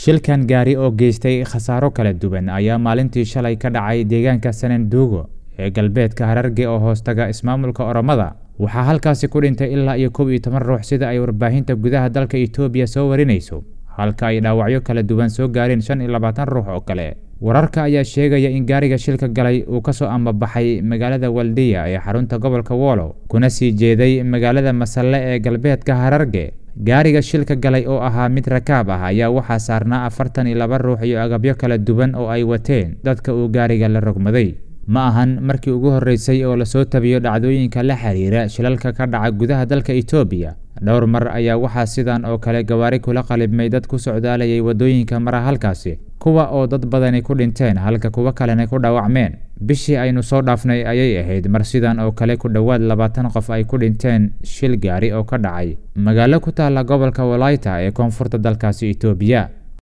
shilkan gaari oo geystay khasaaro kala duwan ayaa maalintii shalay ka dhacay deegaanka sananduugo ee galbeedka hararge oo hoostaga ismaamulka oromada waxaa halkaasi ku dhintay ilaa iyo kow iyo toban ruux sida ay warbaahinta gudaha dalka itoobiya soo warinayso halka ay dhaawacyo kala duwan soo gaareen shan iyo labaatan ruux oo kale wararka ayaa sheegaya in gaariga shilka galay uu kasoo ambabaxay magaalada waldiya ee xarunta gobolka woolo kuna sii jeeday magaalada masalle ee galbeedka hararge gaariga shilka galay oo ahaa mid rakaab ah ayaa waxaa saarnaa afartan iyo laba ruux iyo agabyo kala duwan oo ay wateen dadka uu gaariga la rogmaday ma ahan markii ugu horreysay oo lasoo tabiyo dhacdooyinka la xiriira shilalka ka dhaca gudaha dalka itoobiya dhowr mar ayaa waxaa sidan oo kale gawaari kula qalibmay dad ku socdaalayay waddooyinka mara halkaasi kuwa oo dad badani ku dhinteen halka kuwo kalena ku dhaawacmeen bishii aynu soo dhaafnay ayay ahayd mar sidan oo kale ku dhowaad labaatan qof ay ku dhinteen shil gaari oo ka dhacay magaalo ku taalla gobolka walayta ee koonfurta dalkaasi itoobiya